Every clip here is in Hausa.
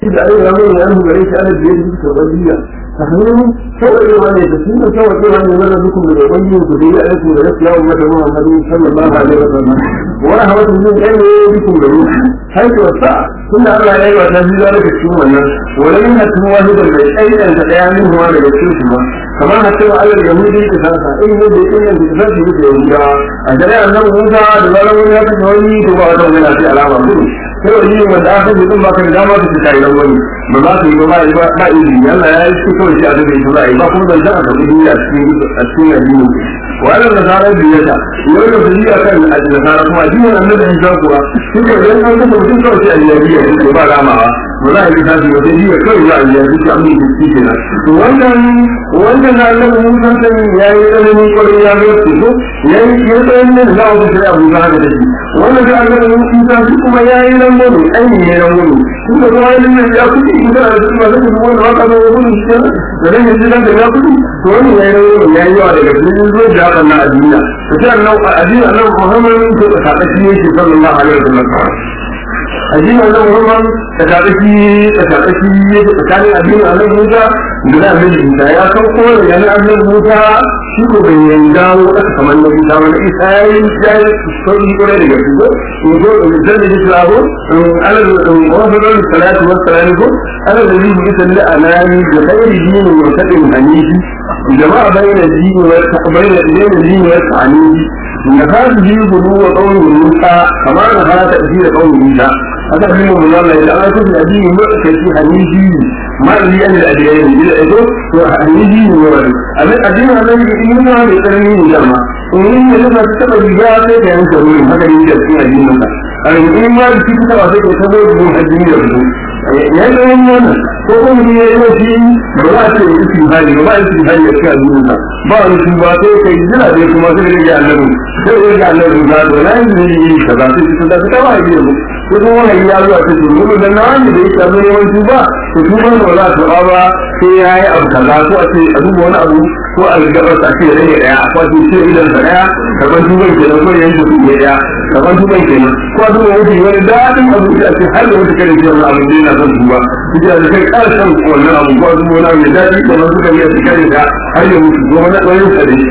da ai ramu ya mu gare shi ana biyar da tabariya tahmilu sauƙi wani da sun sauƙi wani wanda dukkan da wani ku da ya aiko da rafiya wa mata Muhammadu sallallahu alaihi wa sallam wa rahmatu min ayyi bikum da ruhi haitu wasa kunna Allah ya yi wa tafi zalika cikin wannan wala min hatin wahidan bai aidan ta daya min huwa daga cikin su ba kamar hatin Allah da mu dai ta sa in ne da in da ta ji da yahuda a dare annabi Musa da zaran wani ya kashe wani to ba da wani sai alama gudu sai wani yin wanda aka ji din baka da dama ka fita idan wani ba za ka yi ba ba ba izini Allah ya yi shi kawai shi a daga ita za a yi ba kuma zan ta aka gudu a cikin a cikin addini وعلى النصارى بيتا يقول لك دي كان النصارى كما دي النبي عيسى kuwa suka yi an kuma mutum kawai a yabiya ne ba ramawa ba za a yi tafi wata jiya kawai za a yi yabi ta amin da shi kenan to wannan wannan na Allah mun san san ya yi tsananin kwarai ya ga su ya yi ya tsayin ne da wata sai abu za da shi wannan da Allah mun san shi kuma ya yi nan gobe aini ne nan gobe kuma kuma ya nan ya kudi idan da su ma zai kuma wannan waka da wani shi da dan yanzu dan da ya kudi to wannan ya yi nan gobe ya yi yawa daga cikin zuwa da haka na addini to sai Allah addini Allah Muhammad ko da sakaci ne shi sallallahu alaihi wasallam addinin Allah Muhammad da tsaki da tsaki yake tsakanin addinin Allah Musa da na Annabi Isa ya san ko da yana Annabi Musa shi ko bai yanga wata kamar na Isa wani Isa ya yi ya yi sauri kore daga shi ko in zo da zan yi tsaro ala da wafadar salatu wa salamu ko ala da zai yi salli anani da khairi dinin wa kadin hanifi jama'a bayna dini wa bayna dini wa ta'anifi نفاذه بلوغ قول موسى كما نفاذ تأثير قول موسى هذا من من الله إذا أنا كنت أدين مؤكد في حنيجي ما لي أن الأديان إذا أدو حنيجي مورد أما الأدين هذا يقول ما يترمي جمع ومن يلما تتبع بجاءة كان سوين هذا يجب في أدين موسى أنا يقول ما يجب في تبع ذلك يتبع من أدين يرسول ya yi wani wannan ko kuma ne ya yi wasu ba za a ce ya isi hali ba ba isi hali ya ce a duniya ba wani su ba sai kai jira da kuma sai da rage annabi sai da rage annabi za to na yi ne yi ka za su ci da ta ba yi ne ko kuma wani ya zuwa ta ce mun da na wani da ya samu yawan su ba to su ba ba za su ba ba sai ya yi abu kaza ko a ce a duba wani abu ko a gabar a ce rage daya a kwace ce idan sa daya kaban tuban kenan ko yanke su ne daya kaban tuban kenan ko a duba wani wani daɗin abu da a ce har da wata kare ce wani abu da yana son duba duk da kai karshen wannan abu ko abu wani mai daɗi kamar suka yi a cikin da har ya mutu ko wani ɗayan sa ne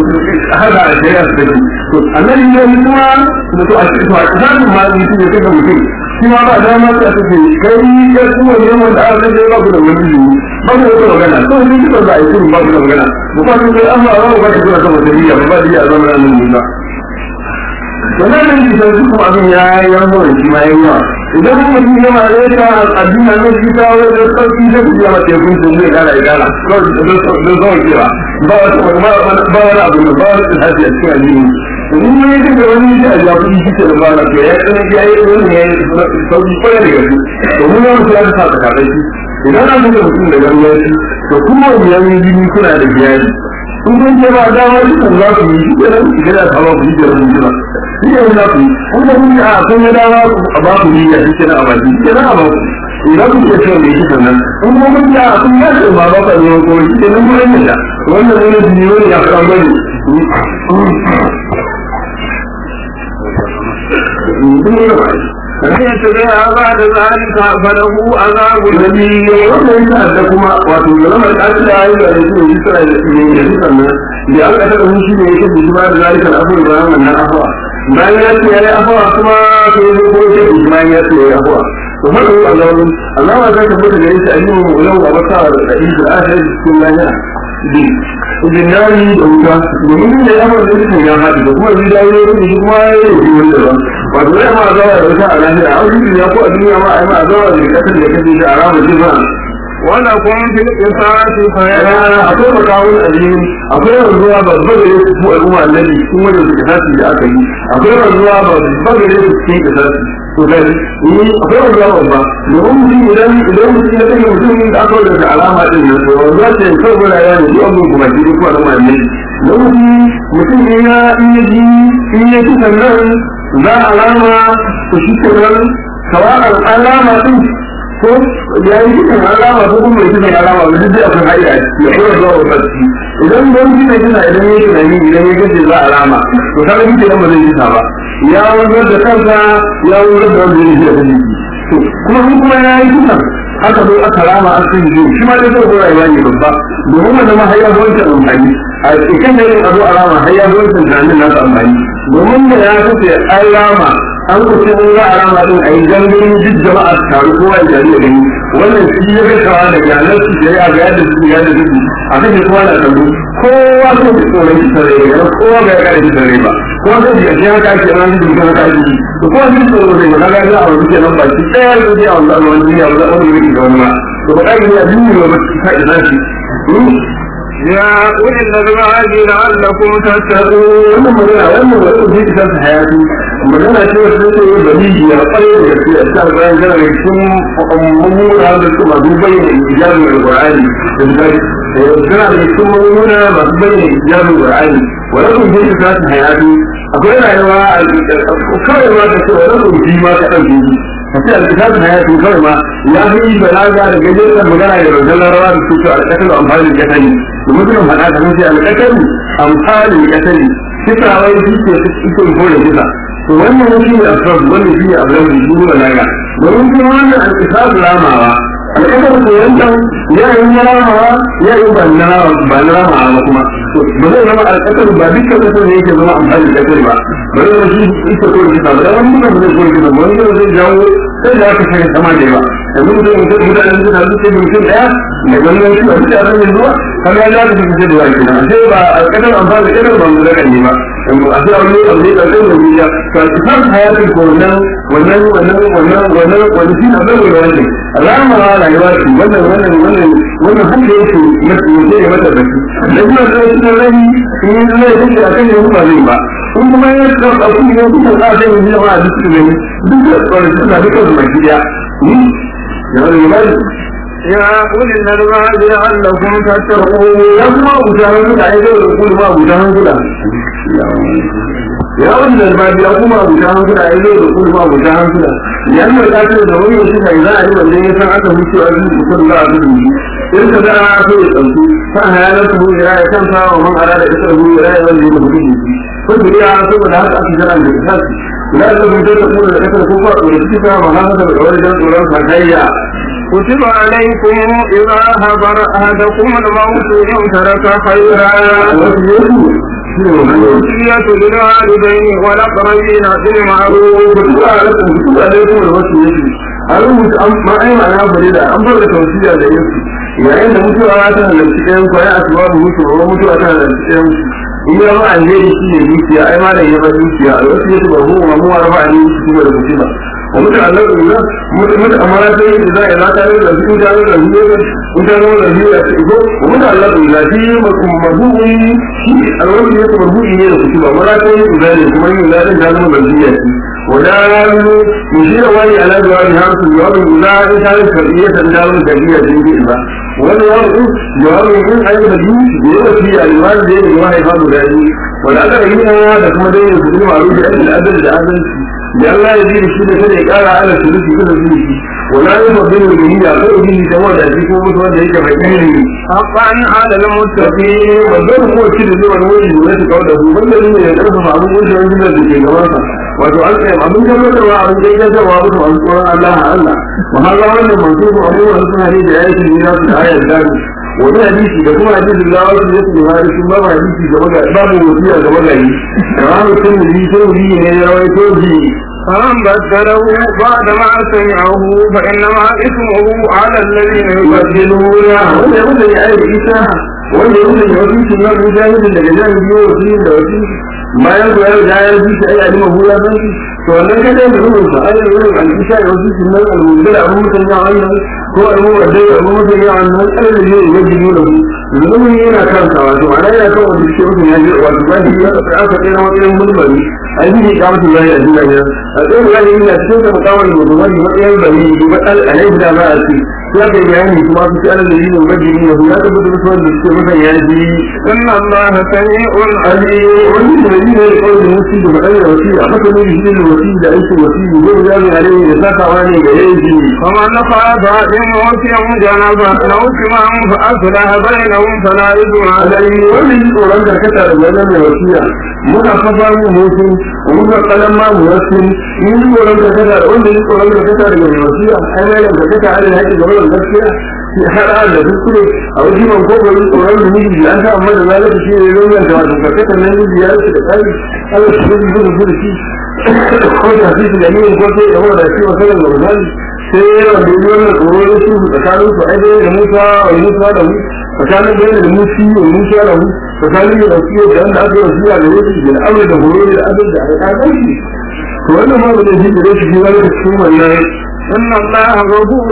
har da a shari'a su take to annabi ne kuma da to a cikin a cikin ma mutum ya kaga mutum shi ma ba dama ta ce kai ya kuma ne wanda aka kace ba ku da wani jini ba ku da magana to ni kika da ai ba ku da magana mu ba ku da amma ba ku ba ku da kuma dariya ba ba da zama nan ne ba wannan ne da su kuma abin ya yi yawa shi ma yayi yawa idan kuma shi ne ma da ta addini ne shi ta wani da sauki da ku ya mace kun sun zai gara gara ko da zo kewa ba wata ba ba wani abu ba wani tsari a cikin addini in mun yi da wani shi a jafi shi ke da ba na to ya tsana ya yi wani ya yi sauki kwarai da gaske to mun yi wani ya ta ta kaɗai shi idan an buga mutum da gangaci to kuma biyan jini kuna da biyani in kun ce ba dama dukan za ku yi shi kenan idan ya kama ku yi da mun jira shi ne za ku yi kuma kun yi a kun yi dama a ba ku niyya shi kenan a baki shi kenan a ba ku idan ku ce cewa mai shi sannan in kuma kun yi a kun yi ce ba ba ka ne ko shi kenan kun yi da wannan wani jini wani ya kan bane فإن تبع بعد ذلك فله عذاب Nabi wannan yana da kuma wato zalamar ƙasar da ayi da yake yi sura da ne da sannan da aka taɓa mun shi ne yake da ba da zalikan afuwa da wannan afuwa bayan ya ce yayi afuwa kuma sai ya ko yake da bayan ya ce yayi afuwa to haka Allah Allah ya zaka fita gare shi ayyuhu mu'lamu wa basa da inda akhir cikin lahiya di jinari da wuta domin da ya fara da ya haɗu da kuma zai dawo da shi kuma ya yi wanda ba wato zai ma zawa da wuta a lahiya a wajen duniya ko a duniya ma a yi ma zawa da kasar da kashe shi a ramar jifa ولكم في القصاص yana akwai makawun addini akwai wanzuwa babba da ya fi al'umma annabi cikin wajen su kisasi da aka yi akwai wanzuwa babba da ya fi cikin kisasi to kai ni akwai wanzuwa babba domin mutum idan idan mutum ya kai mutum da aka wadda da alama din nan to wanzuwa ce kawai guda ya ne duk abin kuma shi ko al'umma annabi don mutum ne ya in ya ji in ya ji sannan za a alama to shi kenan sawa'ar alama din ko ya yi cikin alama ko kuma mai cikin alama ba duk da akwai haɗa ya kuma zuwa wa sarki idan don shi mai tuna idan ya tunani idan ya gace za alama to kaga shi kenan ba zai yi ba ya wanzar da kansa ya wanzar da wanda ya yi da jiki kuma shi kuma ya yi tuna aka zo aka rama an sun yi shi ma dai zai zo rayuwa ne babba domin wanda ma har ya zo wancan amfani a cikin da yin abu a rama har ya zo wancan tunanin nasa amfani domin da ya kace an rama an kusa in za a rama din a yi gangamin duk jama'a su taru kowa ya jari da gani wannan shi ya gasawa da yanar su da ya ga yadda su ya da su a kan kowa na kallo kowa ko su tsoron shi tare da kowa bai ga shi tare ba kowa zai ji a cikin haka ake ran da haka ake yi to kowa zai tsoro zai ba kaga za a wani kenan ba shi ɗaya da zai a wani wani wani duniya ba za a wani wani da wani ba to ba ɗaya ne a duniya ba ka ina shi يا أولي الألباب لعلكم تتقون wannan magana wannan wani zai isa ta hayatu magana ce wacce take yi baliji ya kwarai da gaske a cikin bayan gana da cikin mummuna da su masu bayyana ijabin alƙur'ani da bukari tana da cikin mummuna masu bayyana ijabin alƙur'ani wani kun zai isa ta hayatu akwai rayuwa a kawai ma ka ce wani kun ji ma ka ɗauke ji ka ce alƙitabin hayatu kawai ma ya fi balaga da gajeren magana da rautar larawa da su ce alƙasar amfani da kasani domin suna faɗa da mace alƙasar amfani da kasani kisa wai shi ke cikin kore kisa to wannan shi ne asrar wannan shi ne abin da shi ne balaga domin kuma wannan alƙisar ramawa alƙasar ko yankan ya yi na ramawa ya yi ba na ramawa ba kuma ba zai zama alƙasar ba dukkan kasar ne yake zama amfani da kasar ba ba zai zama shi ita kore kisa ba wani mutum ba zai kore kisa ba wani zai jawo sai da aka shiga sama da yawa yanzu mutum mutum mutanen da su ce mutum ɗaya da gangan shi a duk a ranar zuwa kamar ya zaka fi da wani kina sai ba a kadar amfani da kadar ba mu zaka ne ba a sai wani abu ne ƙarƙar da wuya to a cikin hayatin ko wannan wannan wannan wannan wannan wani shi na zai da wannan rama rayuwa ce wannan wannan wannan wannan handa yake mace yake ya mata baki da kuma da cikin rahi in yi zai yake a kan yanzu ba zai ba in kuma ya karɓa kuma ya kusa za a sai yanzu jama'a duk su gani duk da tsoron suna duka su baki ɗaya يا أولي الألباب لعلكم تتقون ya kuma abujahan kuda ya zai da kuma abujahan kuda ya wani dalbabi ya kuma abujahan kuda ya zai da kuma abujahan kuda ya yi mai kasar da wani wasu kai za a yi wanda ya san aka mutu a cikin kusur za a gudu shi in ka za a so ya ɗauki kan hayanar su hujira ya kan sa wa man ara da kasar hujira ya wanda ya mutu shi kun duri a saboda haka aka jira da kasar لا لكم تتقون لك الكفر ولتكفى مهابة بالعوجة ولن فكيا كتب عليكم إذا حضر أحدكم الموت إن ترك خيرا الوصية للوالدين والأقربين بالمعروف كتب عليكم كتب عليكم الوصية an rubuta an ma ai ma'ana bare da an bar da tausiya da yansu yayin da mutuwa ta halarci ɗayan ko ya asuwa mu mutu ko mutuwa ta halarci ɗayan in ya ba alheri shi ne dukiya ai ma da ya ba dukiya a wasu yake ba mu ma mu arba ne shi ba da mutum wa mutu Allah ko ina mutu mutu amara sai da za a ta da su da da su ne in ta zo da biya ce ko wa mutu Allah ko ina shi ma kuma mabu'i shi alwani ne ko mabu'i ne da kutuba amara sai da ne kuma yin da da zama da biya ce ولا يشير والي على جواب هرس الجواب إذا كانت فرقية دار كبيرة جنبه ولا يرد جواب من أي مدين يوفي الوالد دين جواه هذا ذلك ولا تغيير هذا كما دين يقول معروف أن الأدل الأدل لأن لا يزيد الشيء كذا قال على الثلث كذا فيه ولا يفضل الجميع غير به تمام ذلك ومتوى ذلك فكيره حقا على المتقين والدور هو الشيء الذي هو الوجه الذي قوله من الذين يدرس معروف وجه عند الذي كما wato an tsaye abin tabbatarwa abin da ya gajarwa musu an tsoron Allah Allah wa har ga wannan mansubu abubuwan suna ne da ya yi ne za su da ayar gani wani hadisi da kuma hadisi da wasu ya su hari sun babu hadisi ga magana babu wasiya ga magani da wani sun yi sun yi ne ya rawaito ji فمن بدله بعد ما سمعه فإنما إثمه على الذين يبدلون wanda ya wuce ya aiki isa wanda ya wuce ya wasu sun nan mujahidin daga jami'in biyu wasu da wasu bayan ku yau da ya yi shi ai alima hula san shi to wannan kada ya mutu sa ai wurin al-isha da wasu sun nan al-mudda abun mutan ya wannan ko al-muwadda abun mutan ya wannan kada da ne ya jiyo da su zulumi yana kan ka wato ana yana kan wanda shi mutum ya ji wato ba shi ya aka tsaya wani mulmari ai shi ka mutu ya yi a duniya a tsayin ya yi na cikin da mutawar da zuwa da matsayin bari da ba alai da ba a ci ya kai bayani kuma su ci alal da yi ne majini ya ya tabbata da wanda suke mutan ya ji إن الله سميع ali wani da yi ne kawai da musu da madai da wasi a maka ne shi da wasi da aikin wasi da zai ya ne alai da sakawa ne ga yaji فمن خاف إن أوتيهم جنبا أو كما فأصلح بينهم فلا إثم عليه alai wani tsoron da kasa da wannan mai wasiya muna kafa mu mutum muka kalan ma mu wasu in tsoron da kasa da wanda yi tsoron da kasa da mai wasiya ai mai da kasa ai da haƙi gaba da gaskiya shi hada da kuskure a wajen man kokarin tsoron da miji ya sa amma da zalunci shi ne ruwan da wato karkatar nan miji ya rasa da tsari Allah shi ne gudu gudu shi ko da shi da ne ko sai ya wada shi wasan da rubani sai yawan da yi wannan tsoro da su tsakanin su ai da Musa wa Musa da mu tsakanin da da Musi wa Musa da mu tsakanin da su da wanda aka yi zuwa da wani da amur da horo da abin da aka kai shi to wannan ma ba da shi da shi wani da cikin wannan إن الله غفور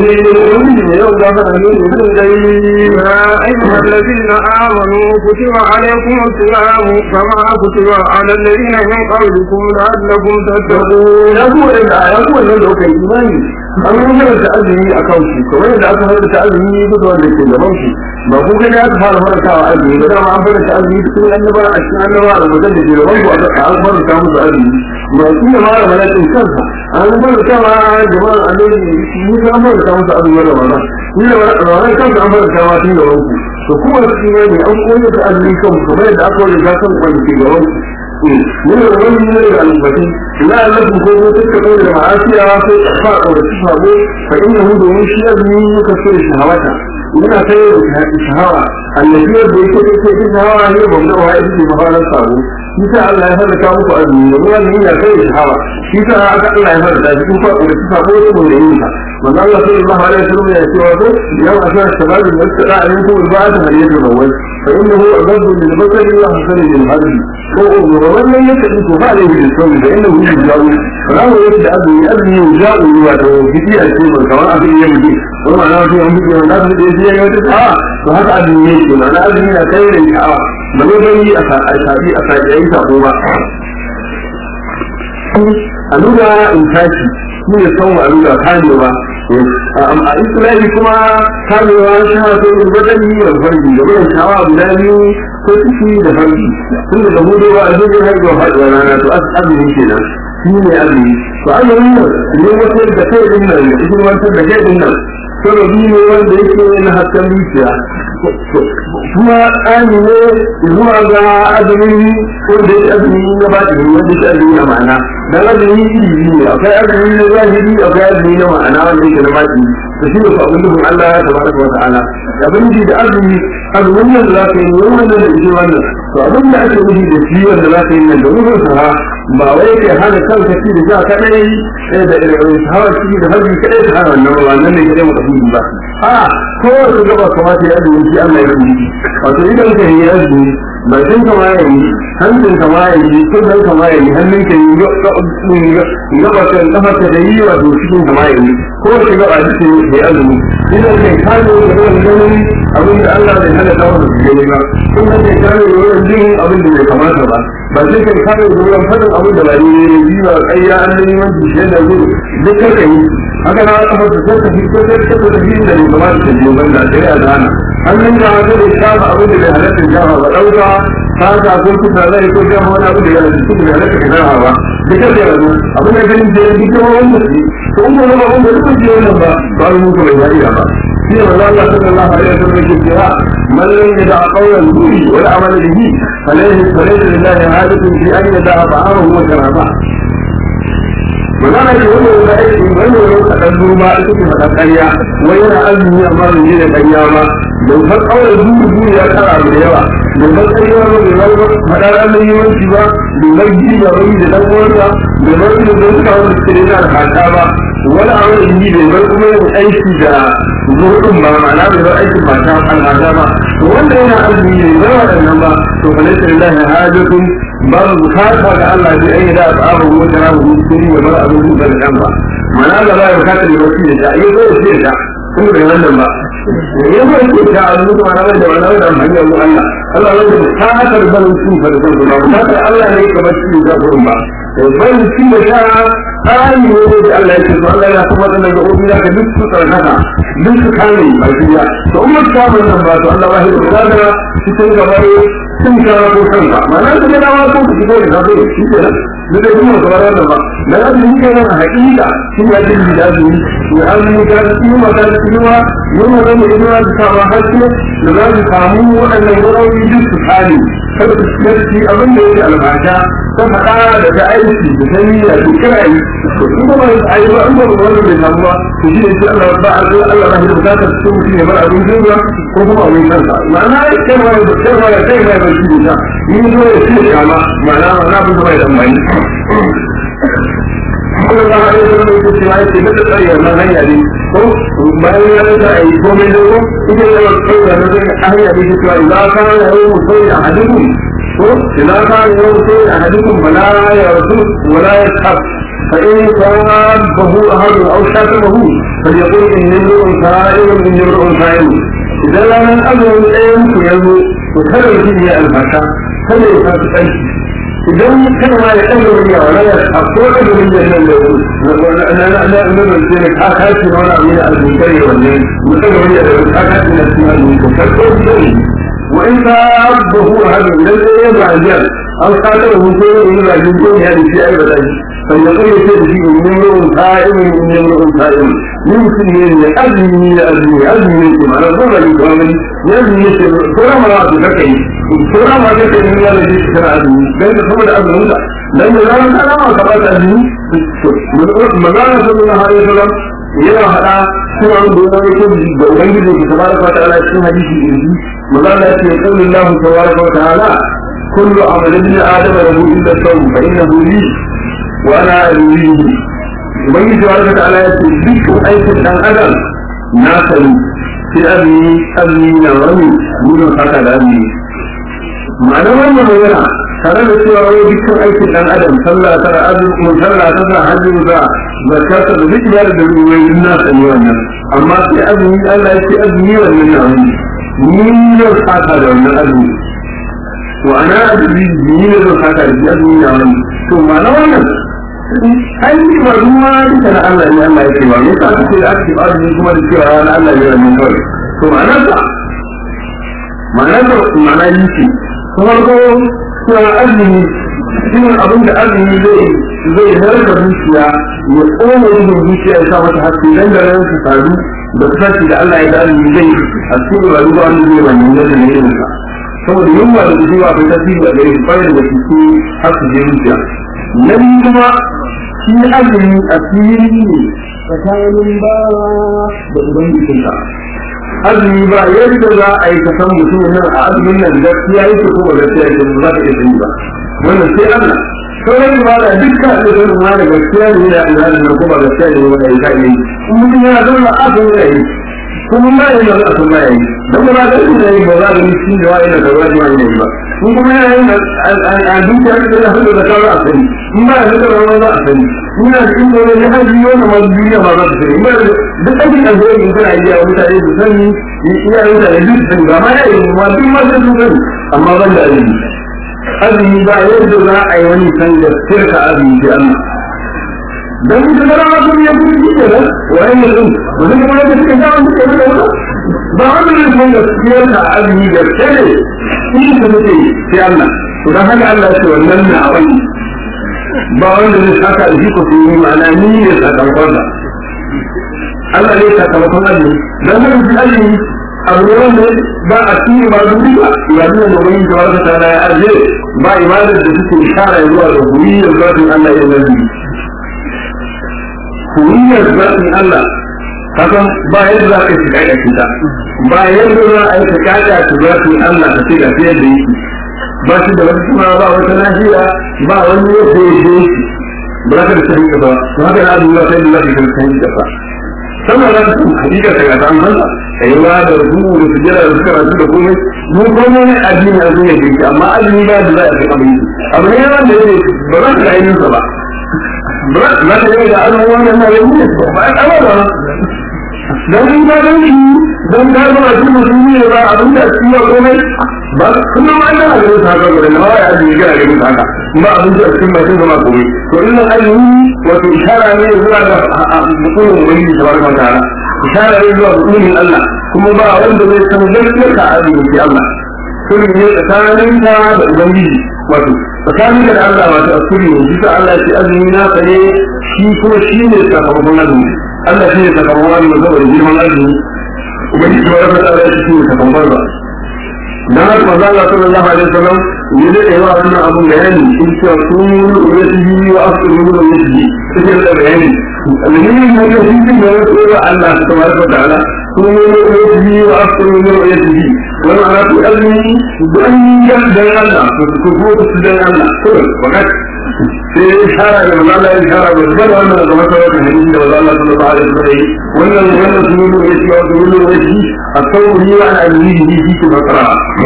رحيم يا أيها الذين آمنوا كتب عليكم الصيام كما كتب على الذين من قبلكم لعلكم تتقون ya ku wanda ya ku wanda da kai imani an yi da ta'azumi a kan shi kamar yadda aka fara ta'azumi duk wanda ke gaban shi ba ku gani aka fara farkawa azumi ba dama an fara ta'azumi duk annaba a cikin annaba da mutum da ke gaban ku aka an fara ta musu azumi ba shi ne ma da malakin kansa an fara ta ma jama'ar annabi ni ga an fara ta musu azumi da wannan ni da wannan kansa an fara ta ma tun gaban ku to kuma shi ne an koyar da azumi kan kamar yadda aka wani gasan wanda ke gaban ku من الغني من الأنفسي لا الذي يكون تلك المعاصي في إخفاء والتفاق فإنه دون شيء من يكسر شهوته من خير الشهوة التي يبدو في الشهوة هي مبدأها إذن مهارة الصابون kisa Allah ya fara kawo muku azumi da ruwan ne ya kai shahawa kisa aka Allah ya fara da cikin fa da kisa ko ko da yin sa manzo Allah sallallahu alaihi wasallam ya ce wa yau a shar shabab da tsara ayin ko ba ta hariya da rawai fa innahu abadu lil basari wa hasan lil hadi ko ko wannan yake ko ba da yin so da innahu yujawu rawo yake da azumi azumi yujawu wa da gidi a ce ba kamar abin yin gidi ko ma na ce an bi da da ya yi wata a to haka azumi yake na azumi na kai da sha'awa ba ne bai a sabi a sabi yayin sako ba a nuna in tashi shi ne son a nuna kamewa a islami kuma kamewa shi ha sai in gwadani da farji da wurin shawa guda biyu ko ciki da farji tun da hudu ba a jirgin haihuwa faɗuwa rana to azumi kenan shi ne azumi to azumi ne wata da kai din nan da cikin wata da kai din nan sababi ne wanda yake na hasken zuciya kuma tsani ne zuwa ga azumin wanda yake azumi na baɗi wanda yake azumi na ma'ana dan azumi iri ne akwai azumi na zahiri akwai azumi na ma'ana wanda yake na baɗi da shi ne abin da Allah ya tabaraka wa ta'ala abin da azumi azumin nan da za ka yi wannan da shi wannan to abin da ake nufi da shi wanda za ka yi nan da wurin sa ba wai ke hana kanka ci da ja kadai sai da hawa ci da hajji kadai ta hana wannan ba wannan ne kadai mu tafi ba a ko su gaba kamata ya azumi shi Allah ya yi wato idan ka yi azumi bakin kama ya yi hancin kama ya yi kudin kama ya yi hannun ka yi gaba kan kafa ka da yi wato cikin kama ya yi ko shi gaba da shi ya azumi idan kai kano da ruwan ganin abin da Allah bai hana dawo da su gani ba kuma kai kano da ruwan jin abin da bai kamata ba ba sai kai kano da ruwan fadin abin da ba ne ne yi ba ƙayya an nemi wani bishiyar da gudu duk kai yi haka na kafa ta sai ka fito sai ka fito da da bai kamata ta biyo banda sai a zana hannun da haka da shafa abin da bai halatta shafa ba ɗauka ta ko kuka zai ko shafa wani abin da ya halatta bai halatta ka shafa ba duka da yanzu abin da ganin da ya bi kuma wanda su to in kuma ba wanda duk ji wannan ba ba mu muku bai yariya ba shi ne manzo Allah sallallahu alaihi wasallam yake cewa man lam yada qawlan zuri wal amal bihi falaysa falaysa lillahi hajatun fi an yada ta'amahu wa sharaba magana ce wanda ya aiki wanda ya kaɗan duba ita ce faɗa ƙarya wai yana azumi amma bai yi da ƙarya ba don har ƙaunar dubu dubu ya ƙara abu da yawa don har ƙarya ba bai bar faɗa ranar yawanci ba bai bar ji da wani da ɗan uwansa bai bar da don suka wani suke da yana hata ba wani abu da yi bai bar kuma yin aiki da zuɗin ba ma'ana bai bar aikin mata al'ada ba to wanda yana azumi ne bai waɗannan ba to fa laisa lillahi hajatun babu bukata ga Allah bi ayi da abu wata rabu cikin ya bar abin da kan ba mana da ba ya bukata da wasu da ta yi ko shi da kuma da wannan ba ya ba shi ta azu da mana da mana da hanyar mu Allah Allah ya bukatar barin su fa da kuma bukata Allah ne kamar shi da gurin ba barin shi da ta tsari ne da Allah ya ce to Allah ya kuma da ga obi ka duk su tsarkaka duk su kame bakiya to umma ta wannan ba to Allah ba ya bukata cikin gabar sun kawo ko kanka ma'ana da ya dawo ko ki gore da zai shi ke nan da kuma kamar wannan ba dan abin da yake nan hakika shi ya ji da azumi ya azumi ka ci ma ka ci ma yana da mai ina da sama haske da za su samu waɗannan gurawi duk su kare kada su ci abin da yake albasha ta faɗa da ta aiki da ta niyya da kira yi in ba mai ayi ba an ba wanda bai samu ba to shi ne sai Allah ba Allah Allah ba shi bukata cikin mutum ya bar abin jinga ko kuma abin kansa ma'ana kai ma da kai ma da kai ma da shi da ni zo ya ce kama ma'ana ma'ana abin da bai da mai Allah ba ya yi wani ko cewa yake da tsari wannan hanya ne ko bayan ya rasa ayi komai da ko ita ne ba kai da nan hanya ne cewa idan ka yi mutum a hadin إذا كان يوصي أحدكم فلا يرسل ولا يسحب فإن صابه أحد أو شاتمه فليقول إني امرؤ سائل إني امرؤ سائل إذا لم أمر الأيام يلو وكذا فيه الفشا كذا يفاتح idan kana ma ya ɗan wani yawa na yasa a ko da wani da nan da na na na na na ce ka kaci na wani abu ne a zunkare wannan mutum da wani da ka kaci na cikin azu ka ko da وإن تعبه هذا الذي يضع الجال أو قاتله كل من الجنون هذه في أي بلد فيقول يسير فيه من امرؤ قائم من امرؤ قائم يمكن أن يأذني أذني أذني منكم على الظلم الإكرامي يأذني يسير كل ما تفكي كل ما تفكي من الله الذي تكون أذني لأن ثم الأذن هنا لأن لا أنا ما قبلت أذني مدانا صلى الله عليه وسلم yana haɗa suna yin gona ya kyau da ubangiji da tabaraka wa ta'ala cikin hadisi irji maza da ce qawli Allah tabaraka wa ta'ala kullu amal ibn adam lahu illa sawm fa innahu li wa ana alihi ubangiji tabaraka wa ta'ala ya ce dukkan aikin dan adam na sani sai azumi azumi na wani gudun haka da azumi ma'ana wannan magana tare da cewa wani dukkan aikin dan adam sallah tara azumi sallah tara hajji da zakata da duk ibada da ruwayoyin na sani wannan amma sai azumi Allah ya ce azumi wannan na wani ni ne saka da wannan azumi to ana azumi ni ne zan saka da azumi na wani to ma na wannan ai ni ba ruwa duka na Allah ne Allah ya ce ba me yasa kake da ake azumi kuma da cewa na Allah ne wannan kawai to ma'ana ta ma'ana ta ma'ana yi ce kuma ko cewa azumi shi abin da azumi zai zai narka zuciya ya tsoma yin zuciya ya sa mata haske dan da ran su faru da kusanci da Allah ya da azumi zai a cikin rayuwa wanda zai ba ne da ne irin sa saboda yunwa da gujewa bai tasiri da gare su bayan da suke har su je zuciya na biyu kuma shi azumi a fili ne tsakanin bawa da ubangijinsa azumi ba yadda za a yi kasan mutum nan a azumin nan gaskiya yake ko ba gaskiya yake ba za ka iya sani ba wannan sai Allah sauran ba da dukkan da zai ma da gaskiya ne da Allah da ko ba gaskiya ne ba ya kai ne mutum yana zama abin da yi kuma ma yana da abin da yi dan ba da shi ne ba za da shi da wani da gaba da wani ba kun kuma yana yin a dukiya da da hadu da kawo a sani in ba da da wani za a sani ina da inda wani ya haji wani ma duniya ma za ta sani ba duk aikin da zai yi kana iya mutane su sani iya mutane duk sani ba ma ya yi ma duk ma sai su sani amma ban da azumi azumi ba yadda za a yi wani san da sirka azumi da Allah dan ita da rana sun yi kudi shi kenan wani ne din wani kuma da suka ga wani suka yi da wani ba wani ne san da sirka azumi da kare shi da muke sai Allah to dan haka Allah ya ce wannan na wani ba wanda zai saka da shi ko su yi ma'ana ni ne sakamakon da Allah ne sakamakon azumi dan haka shi azumi abu ne wanda ba a cikin ba duk ba ya nuna da wani da wata ta ya arje ba ibadar da suke ishara zuwa ga huriyar zatin Allah ya nabi huriyar zatin Allah kasan ba yadda za ka shiga da kita ba yadda za a yi ka kada su zatin Allah ka ce ga fiye da yake ba shi da wata suna ba wata nahiya ba wani yadda ya je shi ba za ka da sahin ba to haka na abubuwa sai da za ka da sahin ba sannan za ka san hakika daga ta Allah kaiwa da rubu da sujjada da suka rasu da komai mu komai ne addini a zuwa jinki amma azumi ba da za a kai abin abu ne wanda yake ba za ka ga ainihin ba ba za ka yi da azumi wannan na yau ne ba a kama ba dan in ka dan shi dan ka zo a cikin musulmi ne ba abin da su yi komai ba kuma ma ina ga su haka gurin ma ya azumi ga ga su haka ba abin da cikin mai zama komai to ina azumi wato ishara ne zuwa ga mutumin wani tabaraka wa ta'ala ishara ne zuwa mutumin Allah kuma ba wanda zai san gaskiyar ka azumi sai Allah sirri ne tsakanin ka da ubangiji wato tsakanin ka da Allah wato asiri ne bisa Allah ya ce azumi na ka ne shi kuma shi ne sakamakon azumi Allah shi ne sakamakon azumi saboda girman azumi ubangiji ba ya fata ya ce shi ne sakamakon ba dan haka manzo Allah sallallahu alaihi wasallam ya da yawa wannan abun bayani in ce su yasihi wa asru yasihi sai da bayani alheri ne da shi da ya tsoro Allah tabaraka wa ta'ala su yasihi wa asru yasihi wani ana ku almi dan yan dan Allah ku ku ku dan Allah to wakat sai shara da Allah ya shara da wannan da kuma sai da hadisi da Allah sallallahu alaihi wasallam wannan wannan su yasihi wa asru yasihi الثوري عن أبيه في بكرة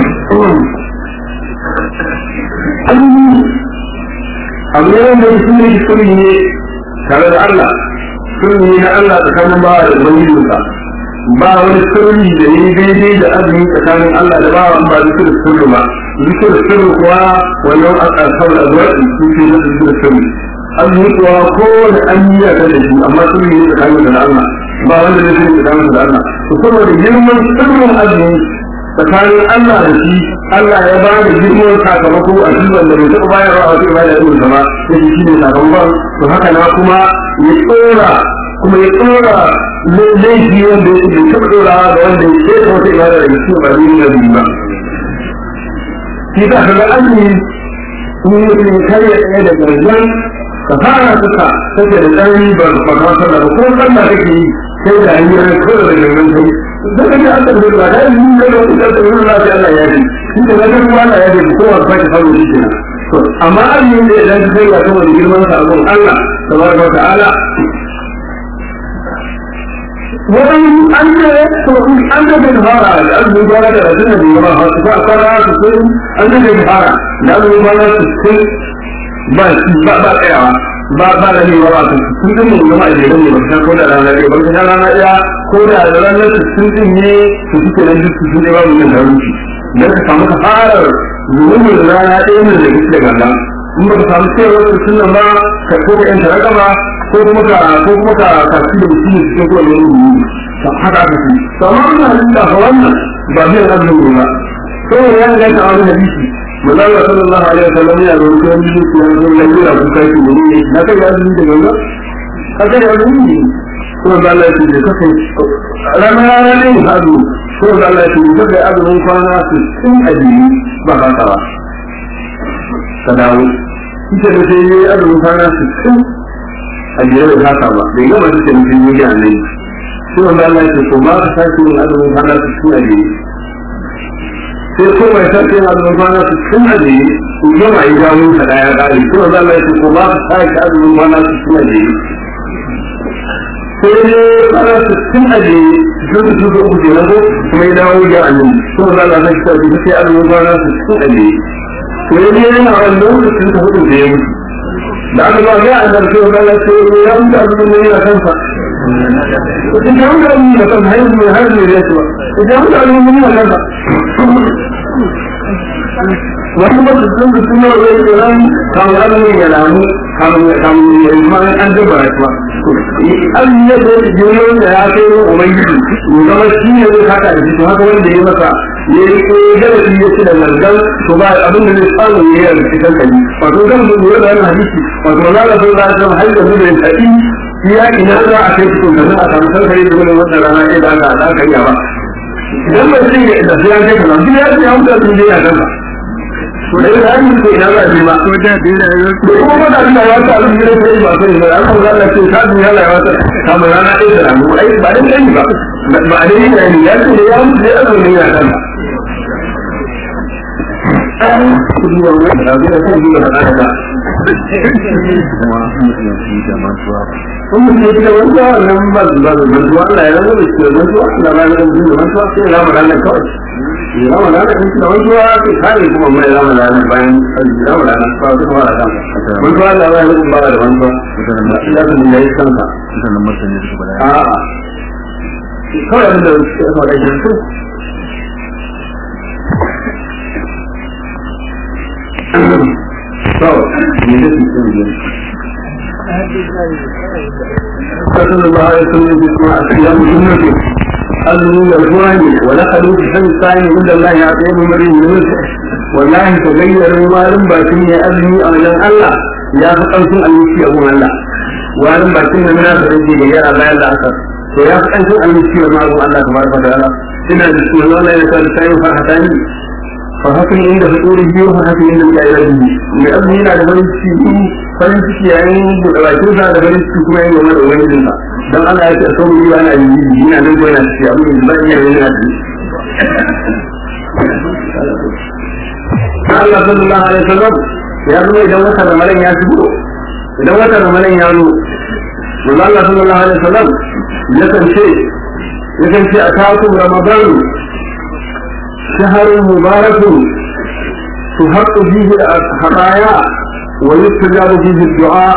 abu ne mai suni suni ne tare da Allah suni na Allah tsakanin ba da ubangijinsa ba wani sirri da yi daidai da azumi tsakanin Allah da ba ba zikir sirri ba zikir sirri kuwa wannan al'asar da zuwa su ke da zikir sirri azumi kuwa kowane an yi ya da shi amma sirri ne tsakanin da Allah ba wanda zai sirri tsakanin da Allah to saboda girman sirrin azumi tsakanin Allah da shi Allah ya ba da girman sakamako a shi wanda bai taɓa bayarwa a wata ibada irin sama ya shi shi ne sakamakon to haka na kuma ya tsora kuma ya tsora laifi wanda ya bai taɓa tsora ga wanda ya ce wata ibada da shi ba zai yi biyu ba shi ta kaga azumi in yi ne karya ɗaya da gargan ka fara suka take da tsari ba ba ka sallah ba ko sallah kake yi sai da hanyar kawai da gargan kai da kake an tabbata ba da yi ne da wani da wani lafiya Allah ya yi shi da ga kuma Allah ya yi ko wanda kake faru shi kenan to amma an yi ne idan kai ga saboda girman sa abun Allah tabaraka wa ta'ala wani an ce to an da bin fara da an zuwa da rasul da yawa ha ta fara su sai an da bin fara da an zuwa da su sai ba ba ba tsayawa ba ba da ne ba su sun din mun jama'a da ne ba ta ko da rana ne ba ta rana ya ko da ranar su sun din ne su suke nan duk su ne ba mun da ruci dan ka samu ka fara zuwa rana ɗaya ne da kike ganga in ba ka samu cewa su sunan ba ka ko ka yanta ragama ko kuma ka ko kuma ka ka ci da mutum cikin ko ne ruwa to haka aka ci to amma ina da da wannan ba zai rabin ruwa to ya ga ta wani hadisi manzo sallallahu alaihi wasallam ya rubuta wani hadisi ya zo ya jira ku kai ku ne na kai ya zuwa da ganga ka kai ya zuwa ne ko da Allah ya ce ka kai rana ne hadu ko da Allah ya ce ka kai azumin kwana su sun ajiyi ba ka ba ka dawo ita da sai yi azumin kwana su sun a biyar da haka ba bai gama duka mutum yi da nan shi wanda Allah ya ko ba ka sake yin azumin kwana su sun aje sai ko mai sake yin azumin kwana su sun aje ko gama yi dawo ka daya kare shi wanda Allah ya ko ba ka sake azumin kwana su sun aje sai dai kwana su sun aje duk da duk uku kenan ko kuma ya dawo da annabi shi wanda Allah ya ko sai azumin kwana su sun aje to ya je yana wani lokacin da hudu da ya mutu da aka ba ya an zarfe wa Allah ce ya mutu a cikin yana kansa idan ya mutu a cikin yana kansa har mai har mai zai ba idan ya mutu a cikin yana kansa wani ba su sun su suna wani tsiran kamar ne ya lamu kamar ya yi ma an daba ya ba an yi da jirgin da ya kai wa ubangiji ya zama shi ne zai haka da shi to haka wanda ya masa ya yi ko darasi ya ci da zargan to ba abin da zai samu ya yi a cikin kali wato zan mu lura da wannan hadisi wato za ka so za ka har da da kadi ya ina za a kai cikin kaza a samu sarkari da wannan wannan rana ɗaya da aka da aka yi ba idan ba sai ya da sai an kai kaza duk ya ce an mutu sun je ya kanka to da ya yi ko ina za a je ba ko da dina ya da kuma ba da Allah ya ta abin da sai ba sai ba an kuma Allah ce ka duniya Allah ya ta kamar rana ɗaya da ramu ai ba dan kai ba ba da yin ne ya ce ya mutu ya zo ne ya kanka Kuma ne da wanda nan ba ba da mantuwa Allah ya rana da shi mantuwa Allah ba ya rana da mantuwa sai ya rama ranar kawai. Ya rama ranar kan da mantuwa sai kare kuma mai rama ranar bayan ya rama ranar ba su kuma da Mantuwa Allah ba ya rana ba da mantuwa. Ya san da yayi kansa. mutanen martani suka bada A'a. Kawai abin da suke faɗa shi su to ne da su sun صلى الله عليه وسلم باسماء صيام سنته أذنوا الأجواني ودخلوا في حمد الثاني عند الله يعطيهم مريم من والله تغيروا ما لم باكين يا أذني أولا الله يا فقنتم أن يشي أبو الله ولم باكين من هذا الذي غير الله إلا أكثر ويا فقنتم أن يشي أبو الله تبارك وتعالى إن بسم الله لا يسأل الثاني فرحتاني fa haka inda fituri biyu fa haka inda ya yi rabi mai azumi yana da farin ciki farin ciki yayin buɗe bakin sa da farin ciki kuma yayin goma da ubangijin sa dan Allah ya ce sau yi ana yi yana nan ko yana ciki abin da zan iya yin yana ciki Allah sallallahu alaihi wasallam ya zo idan wata ramadan ya shigo idan wata ramadan ya zo manzo Allah sallallahu alaihi wasallam yakan ce yakan ce ataku ramadan شهر مبارك تحق فيه الخطايا ويستجاب فيه الدعاء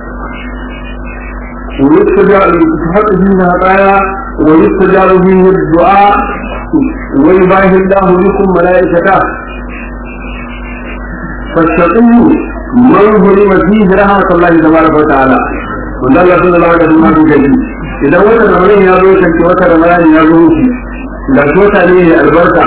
ويستجاب تحق فيه الخطايا ويستجاب فيه الدعاء ويباهي الله بكم ملائكته فالشقي من ظلم فيه رحمة الله تبارك وتعالى وقال الله صلى الله عليه وسلم إذا وتر رمضان يا روح وتر رمضان يا روح da tota ne albarka